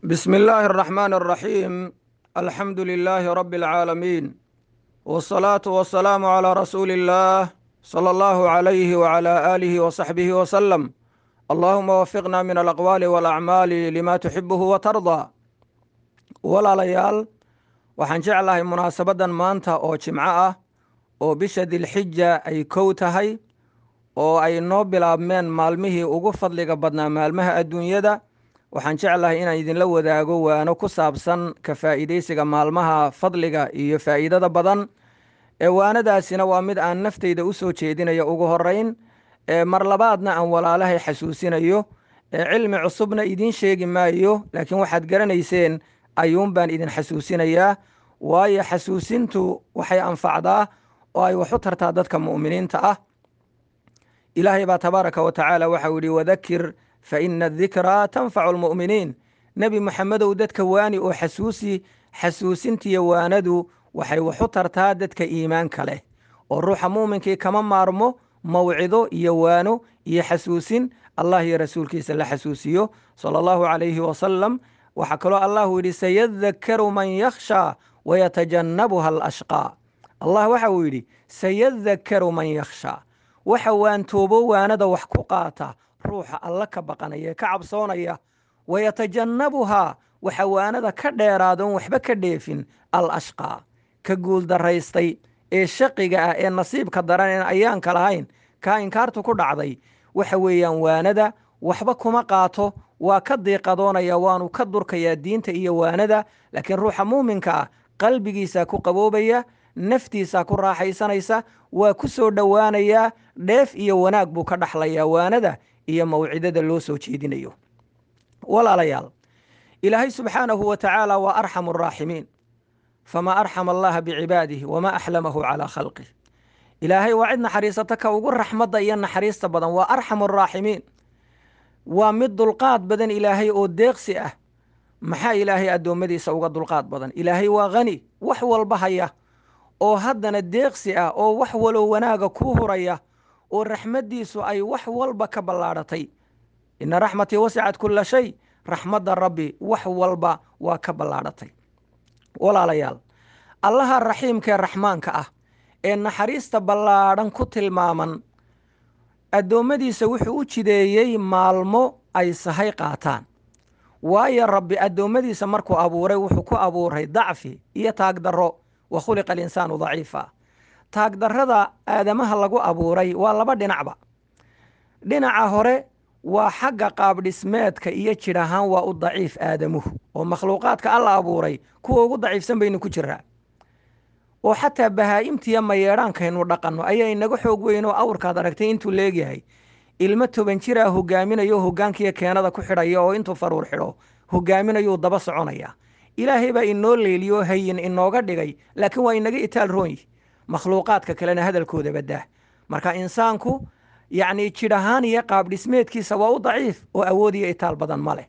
بسم الله الرحمن الرحيم الحمد لله رب العالمين والصلاة والسلام على رسول الله صلى الله عليه وعلى آله وصحبه وسلم اللهم وفقنا من الأقوال والأعمال لما تحبه وترضى walaalayaal waxaan jeclahay munaasabadan maanta oo jimco ah oo bisha dilxija ay kow tahay oo ay noo bilaabmeen maalmihii ugu fadliga badnaa maalmaha adduunyada waxaan jeclahay inaan idinla wadaago waano ku saabsan ka faa'iidaysiga maalmaha fadliga iyo faa'iidada badan ee waanadaasina waa mid aan naftayda u soo jeedinayo ugu horeyn ee mar labaadna aan walaalahay xasuusinayo ee cilmi cusubna idiin sheegi maayo laakiin waxaad garanayseen ayuun baan idin xasuusinayaa waayo xasuusintu waxay anfacdaa oo ay wax u tartaa dadka mu'miniinta ah ilaahay baa tabaaraka wa tacaala waxau yidhi wadakir fa ina adikraa tanfacu almu'miniin nebi moxamedow dadka waani oo xasuusi xasuusintiyo waanadu waxay wax u tartaa dadka iimaanka leh oo ruuxa muuminkii kama maarmo mawcido iyo waano iyo xasuusin allah iyo rasuulkiisa la xasuusiyo sala allahu calayhi wasalam waxaa kaloo allahu yidhi sayadakaru man yakhshaa wayatajannabuha alashqaa allah waxa uu yidhi sayadakaru man yakhshaa waxa waantoobo waanada wax ku qaata ruuxa alla ka baqanaya ee ka cabsoonaya wayatajannabuhaa waxa waanada ka dheeraadoon waxba ka dheefin al ashqaa ka guuldaraystay ee shaqiga ah ee nasiibka daran een ayaanka lahayn kaa inkaartu ku dhacday waxa weeyaan waanada waxba kuma qaato waa ka diiqadoonaya waanu ka durkayaa diinta iyo waanada laakiin ruuxa muuminka ah qalbigiisaa ku qaboobaya naftiisaa ku raaxaysanaysa waa ku soo dhowaanayaa dheef iyo wanaag buu ka dhaxlayaa waanada iyo mawcidada loo soo jeedinayo walaalayaal ilaahay subxaanahu wa tacaala waa arxamu araaximiin famaa arxama allaha bicibaadihi wamaa axlamahu calaa khalqih ilaahay waa cid naxariisata ka ugu raxmadda iyo naxariista badan waa arxamu araaximiin waa mid dulqaad badan ilaahay oo deeqsi ah maxaa ilaahay addoommadiisa uga dulqaad badan ilaahay waa khani wax walba haya oo haddana deeqsi ah oo wax walow wanaaga kuu huraya oo raxmaddiisu ay wax walba ka ballaadhatay ina raxmatii wasicat kulla shay raxmadda rabbi wax walba waa ka ballaadhatay walaalayaal allaha raxiimkaee raxmaanka ah ee naxariista ballaadhan ku tilmaaman addoommadiisa wuxuu u jideeyey maalmo ay sahay qaataan waayo rabbi addoommadiisa markuu abuuray wuxuu ku abuuray dacfi iyo taagdarro wa khuliqa alinsaanu daciifa taagdarrada aadamaha lagu abuuray waa laba dhinacba dhinaca hore waa xagga qaabdhismeedka iyo jidh ahaan waa u daciif aadamuhu oo makhluuqaadka alla abuuray kuwa ugu daciifsan baynu ku jiraa oo xataa bahaa'imtiiyo mayeedhaankaynu dhaqanno ayaa inaga xoog weyn oo awrkaad aragtay intuu leegyahay ilmo toban jiraa hogaaminayo hoggaankiiyo keenada ku xidhaya oo intuu faruur xidho hogaaminayuu daba soconaya ilaahay baa inoo leeliyo hayin inooga dhigay laakiin waa inaga itaal roonyi makhluuqaadka kalena hadalkooda baddaah marka insaanku yacnii jidh ahaan iyo qaabdhismeedkiisa waa u daciif oo awood iyo itaal badan ma leh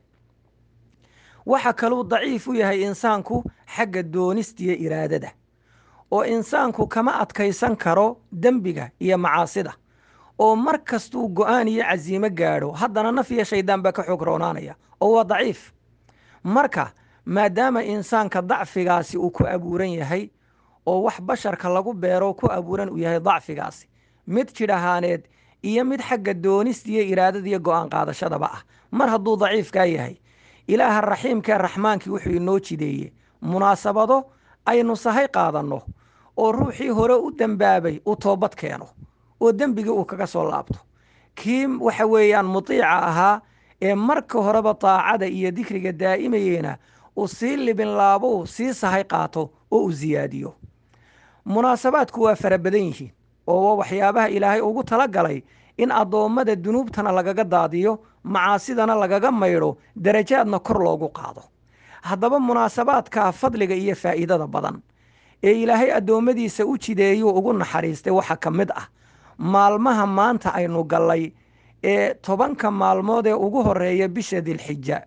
waxa kaluu daciif u yahay insaanku xagga doonistiyo iraadada oo insaanku kama adkaysan karo dembiga iyo macaasida oo mar kastuu go'aan iyo casiimo gaadho haddana naf iyo shaydaan baa ka xoog roonaanaya oo waa daciif marka maadaama insaanka dacfigaasi uu ku abuuran yahay oo wax basharka lagu beero ku abuuran uu yahay dacfigaasi mid jidh ahaaneed iyo mid xagga doonista iyo iraadada iyo go'aan qaadashadaba ah mar hadduu daciifkaa yahay ilaaha raxiimkae raxmaankii wuxuu inoo jideeye munaasabado aynu sahay qaadanno oo ruuxii hore u dembaabay uu toobad keeno oo dembigii uu kaga soo laabto kii waxa weeyaan mutiica ahaa ee marka horeba daacada iyo dikriga daa'imayeyna uu sii libinlaabo sii sahay qaato oo uu siyaadiyo munaasabaadku waa fara badan yihiin oo waxyaabaha ilaahay ugu tala galay in addoommada dunuubtana lagaga daadiyo macaasidana lagaga maydho darajaadna kor loogu qaado haddaba munaasabaadka fadliga iyo faa'iidada badan ee ilaahay addoommadiisa u jideeyuu ugu naxariistay waxaa ka mid ah maalmaha maanta aynu gallay ee tobanka maalmood ee ugu horeeya bisha dilxija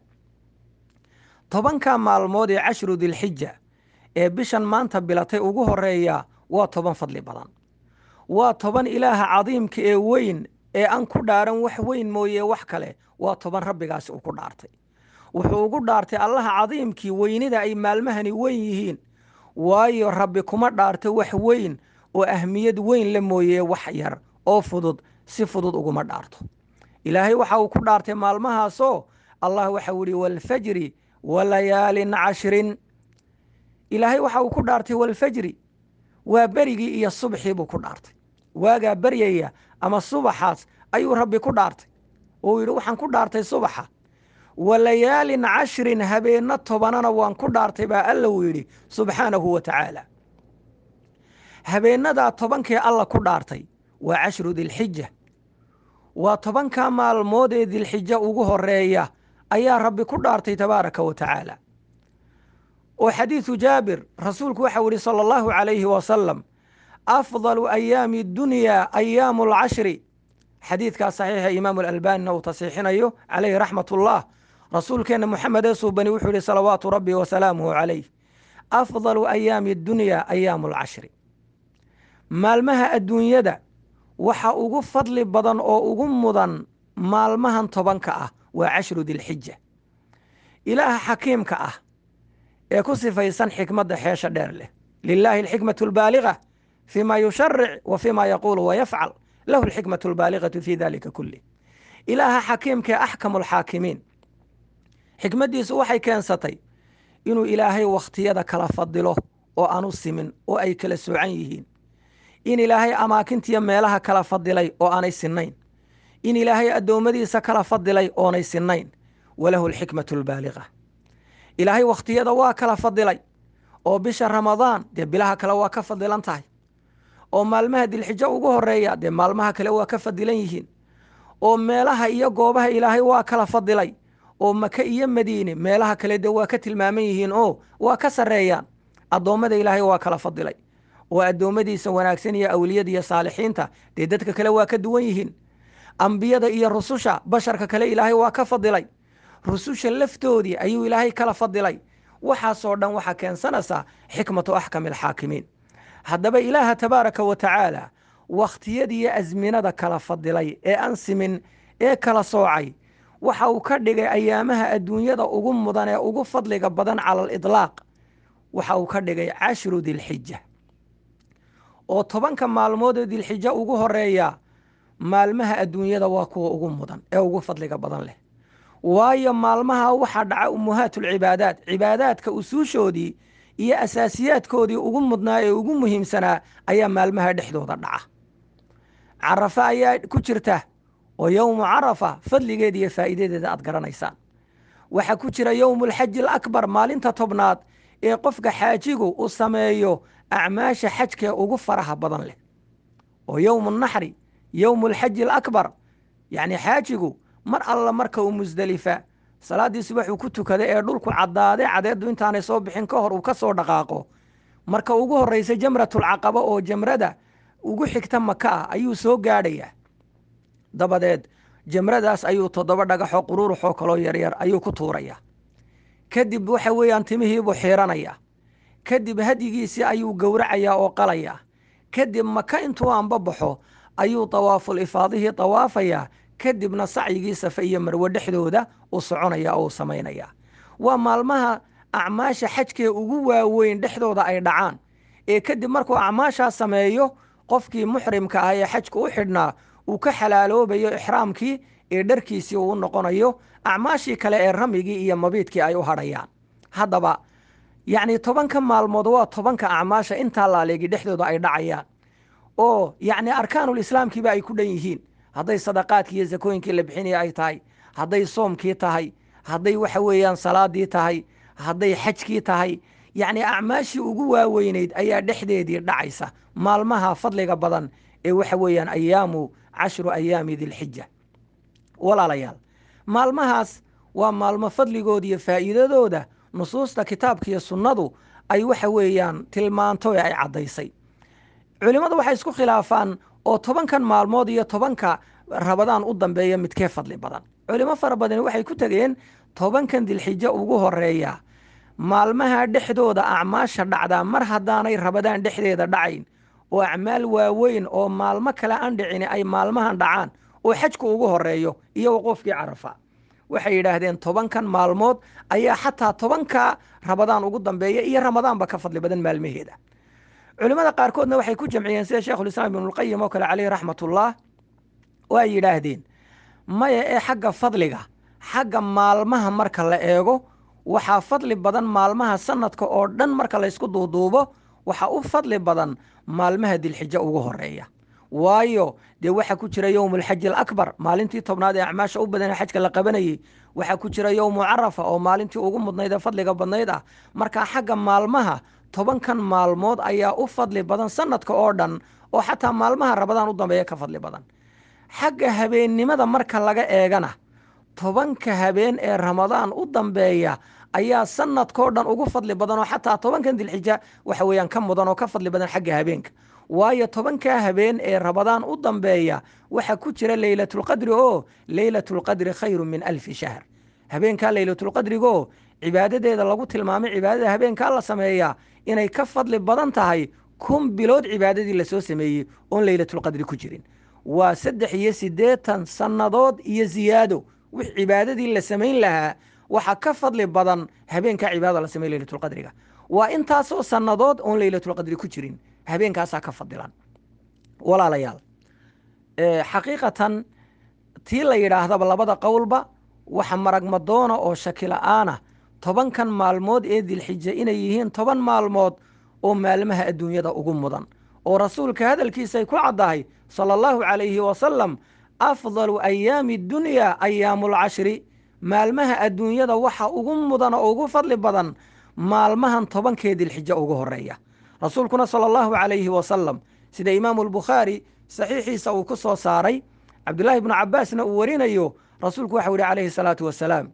tobanka maalmood ee cashru dilxija ee bishan maanta bilatay ugu horeeya waa toban fadli badan waa toban ilaaha cadiimka ee weyn ee aan ku dhaaran wax weyn mooye wax kale waa toban rabbigaasi uu ku dhaartay wuxuu ugu dhaartay allaha cadiimkii weynida ay maalmahani weyn yihiin waayo rabbi kuma dhaarto wax weyn oo ahmiyad weyn la mooyee wax yar oo fudud si fudud uguma dhaarto ilaahay waxa uu ku dhaartay maalmahaasoo allah waxau ihi waalfajri walayaalin cashrin ilaahay waxa uu ku dhaartay walfajri waa berigii iyo subxii buu ku dhaartay waagaa beryaya ama subaxaas ayuu rabbi ku dhaartay oo yidhi waxaan ku dhaartay subaxa walayaalin cashrin habeenno tobanana waan ku dhaartay baa alla uu yidhi subxaanahu wa tacaala habeennadaa tobankee alla ku dhaartay waa cashru dilxija waa tobankaa maalmood ee dilxija ugu horeeya ayaa rabbi ku dhaartay tabaaraka wa tacaala oo xadiidu jaabir rasuulku waxau yihi sala allahu calayhi wasalam afdalu ayaami dunyaa ayaamu alcashri xadiidkaas saxiixa imaamu alalbanina uu tasiixinayo calayhi raxmat ullah rasuulkeenna moxamed ee suubani wuxuu yihi salawaatu rabbi wasalaamuhu calayh afdalu ayaami dunyaa ayaamu alcashri maalmaha adduunyada waxa ugu fadli badan oo ugu mudan maalmahan tobanka ah waa cashru dilxija ilaaha xakiimka ah ee ku sifaysan xikmadda xeesha dheer leh lilaahi alxikmatu albaaliga fii ma yusharic wa fii ma yaquulu wa yafcal lahu alxikmatu albaaligatu fii dalika kulih ilaaha xakiimkaee axkamu alxaakimiin xikmaddiisu waxay keensatay inuu ilaahay wakhtiyada kala fadilo oo aanu simin oo ay kala soocan yihiin in ilaahay amaakintiyo meelaha kala fadilay oo aanay sinnayn in ilaahay addoommadiisa kala fadilay oonay sinnayn walahu alxikmatu albaaliga ilaahay wakhtiyada waa kala fadilay oo bisha ramadaan dee bilaha kale waa ka fadilan tahay oo maalmaha dilxijo ugu horeeya dee maalmaha kale waa ka fadilan yihiin oo meelaha iyo goobaha ilaahay waa kala fadilay oo maka iyo madiine meelaha kale dee waa ka tilmaaman yihiin oo waa ka sarreeyaan addoommada ilaahay waa kala fadilay oo addoommadiisa wanaagsan iyo awliyada iyo saalixiinta dee dadka kale waa ka duwan yihiin ambiyada iyo rususha basharka kale ilaahay waa ka fadilay rususha laftoodii ayuu ilaahay kala fadilay waxaasoo dhan waxaa keensanaysaa xikmatu axkami alxaakimiin haddaba ilaaha tabaaraka wa tacaala wakhtiyadiiyo asminada kala fadilay ee aan simin ee kala soocay waxa uu ka dhigay ayaamaha adduunyada ugu mudan ee ugu fadliga badan cala alidlaaq waxa uu ka dhigay cashru dilxija oo tobanka maalmood ee dilxija ugu horeeya maalmaha adduunyada waa kuwa ugu mudan ee ugu fadliga badan leh waayo maalmaha waxaa dhaca ummuhaatulcibaadaat cibaadaadka usuushoodii iyo asaasiyaadkoodii ugu mudnaa ee ugu muhiimsanaa ayaa maalmaha dhexdooda dhaca carafa ayaa ku jirta oo yowmu carafa fadligeeda iyo faa'iidadeeda aad garanaysaan waxaa ku jira yowmulxaji alakbar maalinta tobnaad ee qofka xaajigu uu sameeyo acmaasha xajkee ugu faraha badan leh oo yowmu naxri yowmulxaji alakbar yacni xaajigu mar alla marka uu musdelifa salaaddii subaxuu ku tukada ee dhulku caddaade cadeeddu intaanay soo bixin ka hor uu ka soo dhaqaaqo marka ugu horraysa jamratulcaqaba oo jamrada ugu xigta maka ah ayuu soo gaadhayaa dabadeed jamradaas ayuu toddoba dhagaxoo quruuruxoo kaloo yaryar ayuu ku tuurayaa kadib waxa weeyaan timihiibuu xiiranayaa kadib hadyigiisii ayuu gowracayaa oo qalayaa kadib maka intuu aanba baxo ayuu tawaaful ifaadihii tawaafayaa kadibna sacyigii safe iyo marwe dhexdooda u soconaya oo u samaynaya waa maalmaha acmaasha xajkee ugu waaweyn dhexdooda ay dhacaan ee kadib markuu acmaashaa sameeyo qofkii muxrimka ah ee xajka u xidhnaa uu ka xalaaloobayo ixraamkii ee dharkiisii uu noqonayo acmaashii kale ee ramigii iyo mabiidkii ay u hadhayaan haddaba yacni tobanka maalmood waa tobanka acmaasha intaa laaleegi dhexdooda ay dhacayaan oo yacni arkaanulislaamkiiba ay ku dhan yihiin hadday sadaqaadkii iyo sakooyinkii la bixinaya ay tahay hadday soomkii tahay hadday waxa weeyaan salaadii tahay hadday xajkii tahay yacni acmaashii ugu waaweynayd ayaa dhexdeedii dhacaysa maalmaha fadliga badan ee waxa weeyaan ayaamu cashru ayaami dilxija walaalayaal maalmahaas waa maalmo fadligooda iyo faa'iidadooda nusuusta kitaabka iyo sunnadu ay waxa weeyaan tilmaanto ee ay caddaysay culimmadu waxay isku khilaafaan oo tobankan maalmood iyo tobanka rabadaan u dambeeya midkee fadli badan culimo fara badani waxay ku tegeen tobankan dilxijo ugu horeeya maalmaha dhexdooda acmaasha dhacdaa mar haddaanay rabadaan dhexdeeda dhacayn oo acmaal waaweyn oo maalmo kale aan dhicini ay maalmahan dhacaan oo xajku ugu horeeyo iyo waqoofkii carafa waxay yidhaahdeen tobankan maalmood ayaa xataa tobanka ramadaan ugu dambeeya iyo ramadaanba ka fadli badan maalmaheeda culimmada qaarkoodna waxay ku jamciyeen sida sheikhulislaam ibnulqayim oo kale caleyhi raxmatullah oo ay yidhaahdeen maya ee xagga fadliga xagga maalmaha marka la eego waxaa fadli badan maalmaha sanadka oo dhan marka laysku duuduubo waxaa u fadli badan maalmaha dilxijo ugu horeeya waayo dee waxaa ku jira yowmulxaji alakbar maalintii tobnaad ee acmaasha u badanee xajka la qabanayey waxaa ku jira yowmu carafa oo maalintii ugu mudnayd ee fadliga badnayd ah markaa xagga maalmaha tobankan maalmood ayaa u fadli badan sanadka oo dhan oo xataa maalmaha rabadaan u dambeeya ka fadli badan xagga habeennimada marka laga eegana tobanka habeen ee ramadaan u dambeeya ayaa sanadkao dhan ugu fadli badan oo xataa tobankan dilxija waxa weeyaan ka mudan oo ka fadli badan xagga habeenka waayo tobankaa habeen ee ramadaan u dambeeya waxaa ku jira leylatulqadri oo leylatulqadri khayru min alfi shahr habeenkaa leylatulqadrigaoo cibaadadeeda lagu tilmaamay cibaadada habeenkaa la sameeyaa inay ka fadli badan tahay kun bilood cibaadadii lasoo sameeyey oon leylatulqadri ku jirin waa saddex iyo siddeetan sannadood iyo ziyaado wix cibaadadii la samayn lahaa waxaa ka fadli badan habeenkaa cibaadada la samey leylatulqadriga waa intaasoo sannadood oon leylatulqadri ku jirin habeenkaasaa ka fadilan walaalayaal xaqiiqatan tii la yidhaahdaba labada qowlba waxa maragmadoona oo shakila'aana tobankan maalmood ee dilxija inay yihiin toban maalmood oo maalmaha adduunyada ugu mudan oo rasuulka hadalkiisay ku caddahay sala allahu calayhi wasalam afdalu ayaami dunyaa ayaamulcashri maalmaha adduunyada waxa ugu mudan oo ugu fadli badan maalmahan tobankee dilxija ugu horeeya rasuulkuna sala allahu calayhi wasalam sida imaamu albukhaari saxiixiisa uu ku soo saaray cabdullaahi ibnu cabbaasna uu warinayo rasuulku waxau yihi calayhi salaatu wasalaam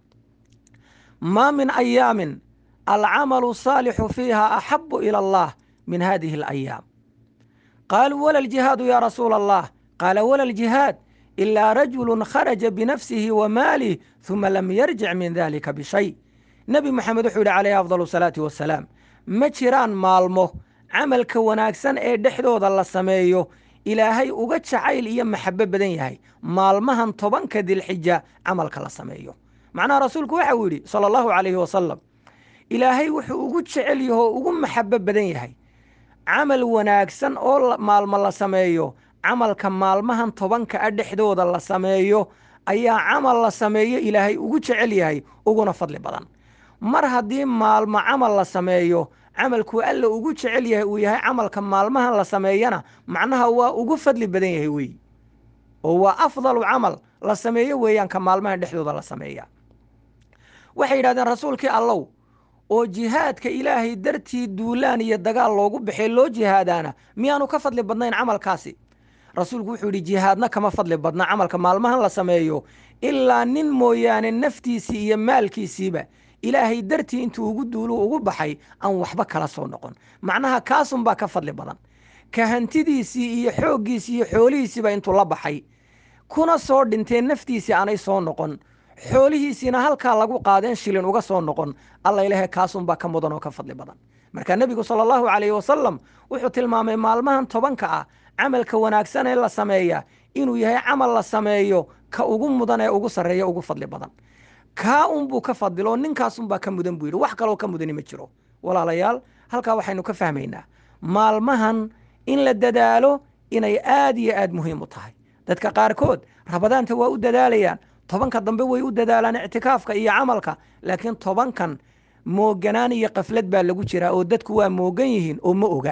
maa min ayaamin alcamalu saalixu fiiha axabu ila allah min hadihi alayaam qaaluu wala aljihaadu ya rasuula allah qaala wala aljihaad ilaa rajulu kharaja binafsihi wa maalih huma lam yarjic min dalika bishay nebi moxamed wuxuu yihi calayhi afdal salaati wasalaam ma jiraan maalmo camalka wanaagsan ee dhexdooda la sameeyo ilaahay uga jacayl iyo maxabo badan yahay maalmahan tobanka dilxija camalka la sameeyo macnaha rasuulku waxa uu yidhi sala allahu calayhi wasalam ilaahay wuxuu ugu jecel yaho ugu maxabo badan yahay camal wanaagsan oo maalmo la sameeyo camalka maalmahan tobanka a dhexdooda la sameeyo ayaa camal la sameeyo ilaahay ugu jecel yahay uguna fadli badan mar haddii maalmo camal la sameeyo camalkuu alla ugu jecel yahay uu yahay camalka maalmahan la sameeyana macnaha waa ugu fadli badan yahay weeye oo waa afdalu camal la sameeyo weeyaan ka maalmahan dhexdooda la sameeya waxay yidhahdeen rasuulkii allow oo jihaadka ilaahay dartii duulaan iyo dagaal loogu baxay loo jihaadaana miyaanu ka fadli badnayn camalkaasi rasuulku wuxuu yidhi jihaadna kama fadli badna camalka maalmahan la sameeyo ilaa nin mooyaane naftiisii iyo maalkiisiiba ilaahay dartii intuu ugu duulu ugu baxay aan waxba kala soo noqon macnaha kaasunbaa ka fadli badan ka hantidiisii iyo xooggiisii iyo xoolihiisiiba intuu la baxay kuna soo dhintee naftiisii aanay soo noqon xoolihiisiina halkaa lagu qaadeen shilin uga soo noqon alla ilaahay kaasunbaa ka mudan oo ka fadli badan marka nebigu sala allahu calayhi wasalam wuxuu tilmaamay maalmahan tobanka ah camalka wanaagsan ee la sameeya inuu yahay camal la sameeyo ka ugu mudan ee ugu sarreeya ugu fadli badan kaa unbuu ka fadilo ninkaasunbaa ka mudan buu yidhi wax kaloo ka mudani ma jiro walaalayaal halkaa waxaynu ka fahmaynaa maalmahan in la dadaalo inay aad iyo aad muhiim u tahay dadka qaarkood rabadaanta waa u dadaalayaan tobanka dambe way u dadaalaan ictikaafka iyo camalka laakiin tobankan mooganaan iyo kaflad baa lagu jiraa oo dadku waa moogan yihiin oo ma oga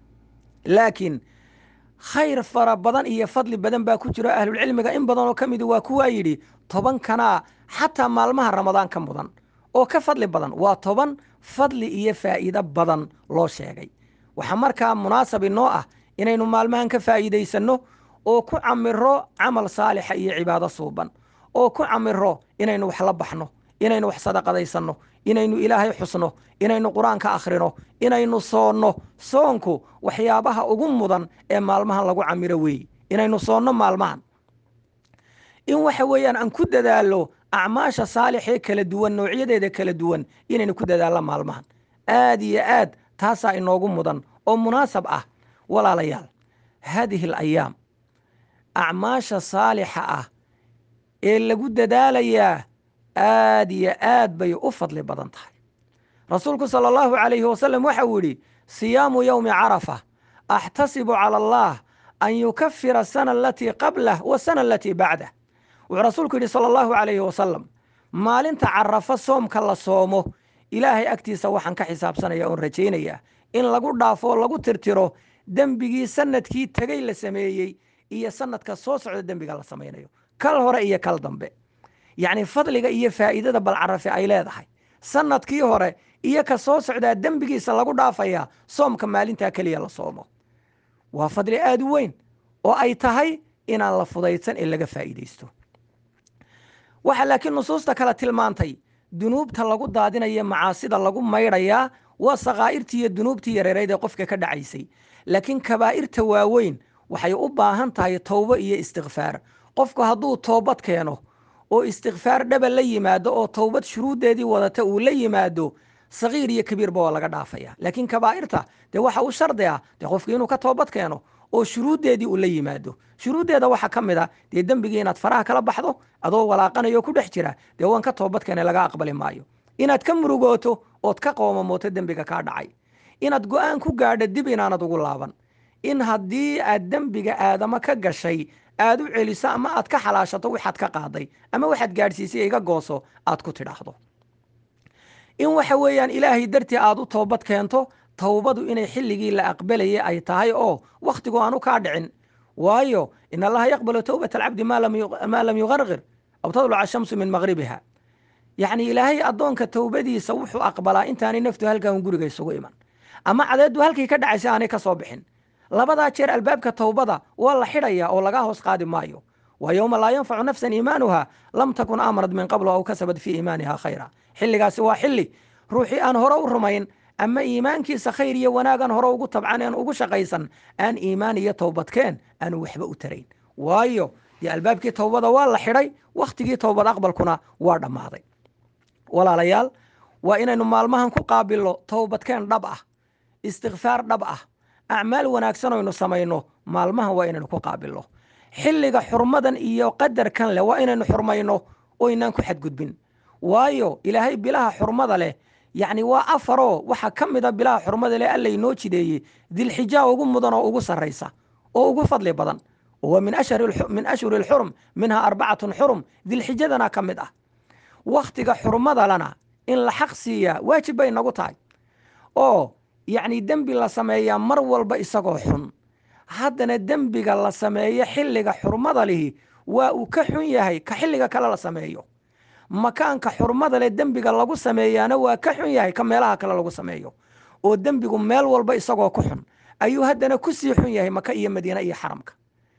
laakiin khayr fara badan iyo fadli badan baa ku jiro ahlulcilmiga in badanoo ka midi waa kuwaa yidhi tobankanaa xataa maalmaha ramadaan ka mudan oo ka fadli badan waa toban fadli iyo faa'iido badan loo sheegay waxaa markaa munaasab inoo ah inaynu maalmahan ka faa'iidaysanno oo ku camiro camal saalixa iyo cibaado suuban oo ku camiro inaynu wax la baxno inaynu wax sadaqadaysanno inaynu ilaahay xusno inaynu qur-aanka akhrino inaynu soonno soonku waxyaabaha ugu mudan ee maalmahan lagu camiro weeye inaynu soonno maalmahan in waxa weeyaan aan ku dadaallo acmaasha saalixee kala duwan noocyadeeda kala duwan inaynu ku dadaallo maalmahan aad iyo aad taasaa inoogu mudan oo munaasab ah walaalayaal haadihi alayaam acmaasha saalixa ah ee lagu dadaalayaa aad iyo aad bay u fadli badan tahay rasuulku sala allahu calayhi wasalam waxa uu yidhi siyaamu yowmi carafa axtasibu cala allah an yukafira asana alatii qablah wasana alatii bacdah wuxuu rasuulku yidhi sala allahu calayhi wasalam maalinta carafa soomka la soomo ilaahay agtiisa waxaan ka xisaabsanaya oon rajaynayaa in lagu dhaafo oo lagu tirtiro dembigii sanadkii tegey la sameeyey iyo sanadka soo socda dembiga la samaynayo kal hore iyo kal dambe yacni fadliga iyo faa'iidada balcarafe ay leedahay sanadkii hore iyo ka soo socdaa dembigiisa lagu dhaafayaa soomka maalintaa keliya la soomo waa fadli aad u weyn oo ay tahay inaan la fudaydsan ee laga faa'iidaysto waxaa laakiin nusuusta kale tilmaantay dunuubta lagu daadinaya macaasida lagu maydhayaa waa sakaa'irtii iyo dunuubtii yareerayd ee qofka ka dhacaysay laakiin kabaa'irta waaweyn waxay u baahan tahay towbo iyo istikfaar qofku hadduu toobad keeno oo istikfaar dhaba la yimaado oo towbad shuruuddeedii wadata uu la yimaado sagiir iyo kabiirba waa laga dhaafaya laakiin kabaa'irta dee waxa u shardi ah dee qofki inuu ka toobad keeno oo shuruuddeedii uu la yimaado shuruuddeeda waxaa ka mid a dee dembigii inaad faraha kala baxdo adoo walaaqanayo ku dhex jira dee waan ka toobad keene laga aqbali maayo inaad ka murugooto ood ka qoomamooto dembiga kaa dhacay inaad go'aan ku gaadho dib inaanad ugu laaban in haddii aad dembiga aadamo ka gashay aad u celiso ama aad ka xalaashato waxaad ka qaaday ama waxaad gaadhsiisay iga gooso aad ku tidhaahdo in waxa weeyaan ilaahay dartii aad u toobad keento towbadu inay xilligii la aqbalayay ay tahay oo wakhtigu aanu kaa dhicin waayo in allaha yaqbalu towbata alcabdi maa lam yuqarqir aw tadluca ashamsu min maqribiha yacni ilaahay addoonka towbadiisa wuxuu aqbalaa intaanay naftu halkan guriga isugu iman ama cadeeddu halkii ka dhacaysa aanay ka soo bixin labadaa jeer albaabka towbada waa la xidhaya oo laga hoos qaadi maayo waa yowma laa yanfacu nafsan iimaanuha lam takun aamanad min qablu aw kasabad fii iimaaniha khayra xilligaasi waa xilli ruuxii aan hore u rumayn ama iimaankiisa khayr iyo wanaagan hore ugu tabcan aan ugu shaqaysan aan iimaan iyo towbadkeen aanu waxba u tarayn waayo dee albaabkii towbada waa la xidhay wakhtigii towbad aqbalkuna waa dhammaaday walaalayaal waa inaynu maalmahan ku qaabilno towbadkeen dhab ah istikfaar dhab ah acmaal wanaagsan oynu samayno maalmahan waa inaynu ku qaabilno xilliga xurmadan iyo qadarkan leh waa inaynu xurmayno oo inaan ku xadgudbin waayo ilaahay bilaha xurmada leh yacni waa afaroo waxaa ka mid a bilaha xurmada leh alla inoo jideeyey dilxijaa ugu mudan oo ugu sarraysa oo ugu fadli badan wa min ashhuri alxurum minhaa arbacatun xurum dilxijadana ka mid ah wakhtiga xurmadalana in la xaq siiyaa waajib bay nagu tahay oo yacni dembi la sameeyaa mar walba isagoo xun haddana dembiga la sameeyo xilliga xurmada lihi waa uu ka xun yahay ka xilliga kale la sameeyo makaanka xurmada leh dembiga lagu sameeyaana waa ka xun yahay ka meelaha kale lagu sameeyo oo dembigu meel walba isagoo ku xun ayuu haddana ku sii xun yahay maka iyo madiine iyo xaramka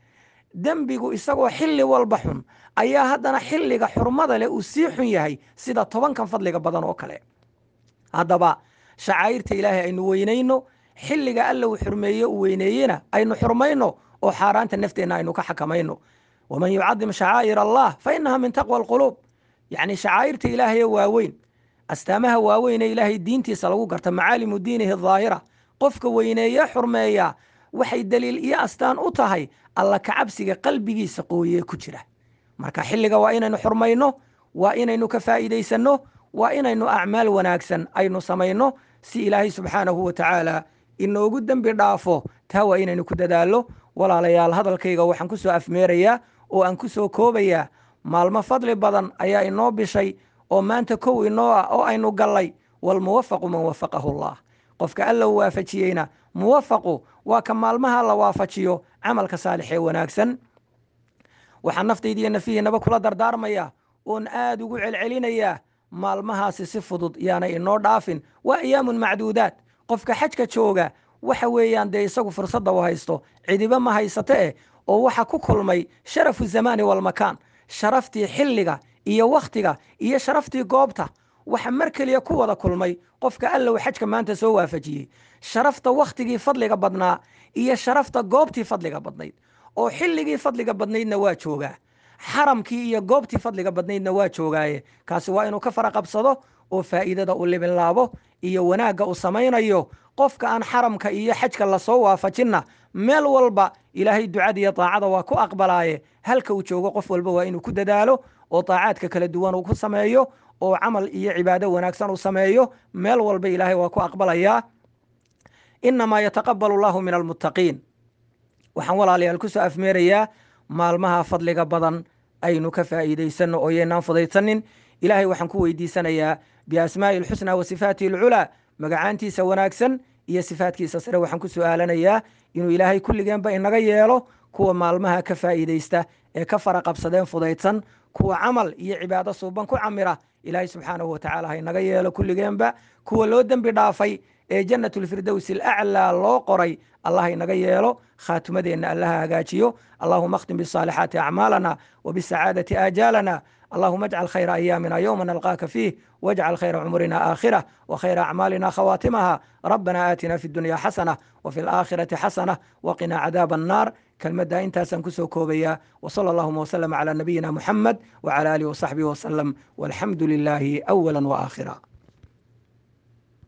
dembigu isagoo xilli walba xun ayaa haddana xilliga xurmada leh uu sii xun yahay sida tobankan fadliga badan oo kale haddaba shacaa'irta ilaahay aynu weynayno xilliga alla uu xurmeeye uu weyneeyena aynu xurmayno oo xaaraanta nafteenna aynu ka xakamayno waman yucadim shacaa'ir allah fa innaha min taqwa alquluub yacni shacaa'irta ilaahaye waaweyn astaamaha waaweyn ee ilaahay diintiisa lagu garta macaalimu diinihi daahira qofka weyneeye xurmeeya waxay daliil iyo astaan u tahay alla kacabsiga qalbigiisa qooyee ku jira marka xilliga waa inaynu xurmayno waa inaynu ka faa'iidaysanno waa inaynu acmaal wanaagsan aynu samayno si ilaahay subxaanahu wa tacaala inoogu dembi dhaafo taa waa inaynu ku dadaallo walaalayaal hadalkayga waxaan ku soo afmeerayaa oo aan ku soo koobayaa maalmo fadli badan ayaa inoo bishay oo maanta kow inoo ah oo aynu gallay walmuwafaqu man wafaqahu allah qofka alla u waafajiyeyna muwafaqu waa ka maalmaha la waafajiyo camalka saalix ee wanaagsan waxaan naftaydiiyo nafihiinaba kula dardaarmaya oon aad ugu celcelinayaa maalmahaasi si fudud yaanay inoo dhaafin waa ayaamun macduudaad qofka xajka jooga waxa weeyaan dee isagu fursadda u haysto cidiba ma haysate eh oo waxa ku kulmay sharafu zamaani walmakaan sharaftii xilliga iyo wakhtiga iyo sharaftii goobta waxa mar keliya ku wada kulmay qofka allow xajka maanta soo waafajiyey sharafta wakhtigii fadliga badnaa iyo sharafta goobtii fadliga badnayd oo xilligii fadliga badnaydna waa joogaa xaramkii iyo goobtii fadliga badnaydna waa joogaaye kaasi waa inuu ka fara qabsado oo faa'iidada u libinlaabo iyo wanaagga uu samaynayo qofka aan xaramka iyo xajka lasoo waafajinna meel walba ilaahay ducada iyo daacada waa ku aqbalaaye halka uu joogo qof walba waa inuu ku dadaalo oo daacaadka kala duwan uu ku sameeyo oo camal iyo cibaado wanaagsan uu sameeyo meel walba ilaahay waa ku aqbalayaa inamaa yataqabalu allahu min almuttaqiin waxaan walaalayaal ku soo afmeerayaa maalmaha fadliga badan aynu ka faa'iidaysanno oo yaynaan fudaysanin ilaahay waxaan ku weydiisanayaa biasmaa'i alxusnaa wa sifaatihi alculaa magacaantiisa wanaagsan iyo sifaatkiisa sare waxaan ku su'aalanayaa inuu ilaahay kulligeenba inaga yeelo kuwa maalmaha ka faa'iidaysta ee ka fara qabsadeen fudaydsan kuwa camal iyo cibaado suuban ku camira ilaahay subxaanahu watacaala ha inaga yeelo kulligeenba kuwa loo dembi dhaafay ee jannatulfirdowsi alaclaa loo qoray allah inaga yeelo khaatimadeenna allaha hagaajiyo allahuma akhtim bisaalixaati acmaalana وبالسعادة آجالنا اللهم اجعل خير أيامنا يوم نلقاك فيه واجعل خير عمرنا آخرة وخير أعمالنا خواتمها ربنا آتنا في الدنيا حسنة وفي الآخرة حسنة وقنا عذاب النار كلمة انت سنكسو كوبيا وصلى اللهم وسلم على نبينا محمد وعلى آله وصحبه وسلم والحمد لله أولا وآخرا